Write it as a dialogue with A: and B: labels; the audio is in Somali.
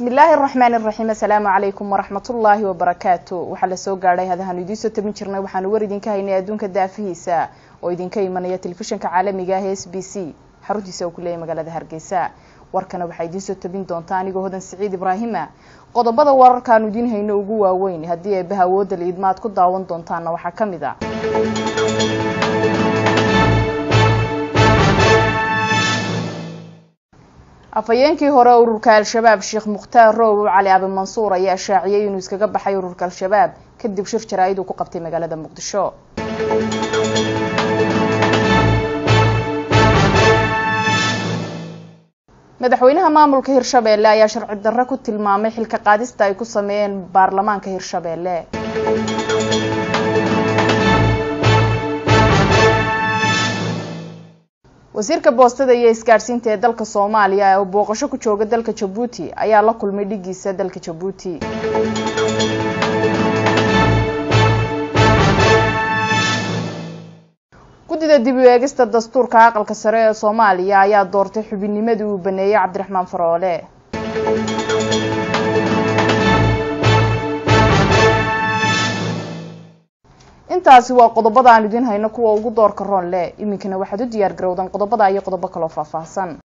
A: bismi illaahi araxmaan iraxiim assalaamu calaykum waraxmatullaahi wabarakaatu waxaa lasoo gaadhay hadahaanu idiinsoo tabin jirnay waxaanu war idinka haynay adduunka daafihiisa oo idinka imanaya telefishinka caalamiga ah ee s b c xaruntiisa uu ku leeyahy magaalada hargeysa warkana waxaa idiinsoo tabin doonta anigoo hodan siciid ibraahima qodobada wararkaanu idiin hayno ugu waaweyn haddii eebaha awoodda liidma aad ku daawan doontaana waxaa ka mid a afhayeenkii hore ururka al-shabaab sheekh mukhtaar roow cali abi mansuur ayaa shaaciyey inuu iskaga baxay ururka al-shabaab kadib shir jaraa-id uu ku qabtay magaalada muqdisho madaxweynaha maamulka hirshabeelle ayaa sharci darre ku tilmaamay xilka qaadista ay ku sameeyeen baarlamaanka hirshabeelle wasiirka boostada iyo isgaadhsiinta ee dalka soomaaliya oo booqasho ku jooga dalka jabuuti ayaa la kulmay dhigiisa dalka jabuuti guddida dib u eegista dastuurka aqalka sare ee soomaaliya ayaa doortay xubinnimadii uu baneeyey cabdiraxmaan faroole intaasi waa qodobada aan idiin hayno kuwa ugu doorka roon leh iminkana waxaad u diyaar garowdaan qodobada iyo qodobo kaloo faahfaahsan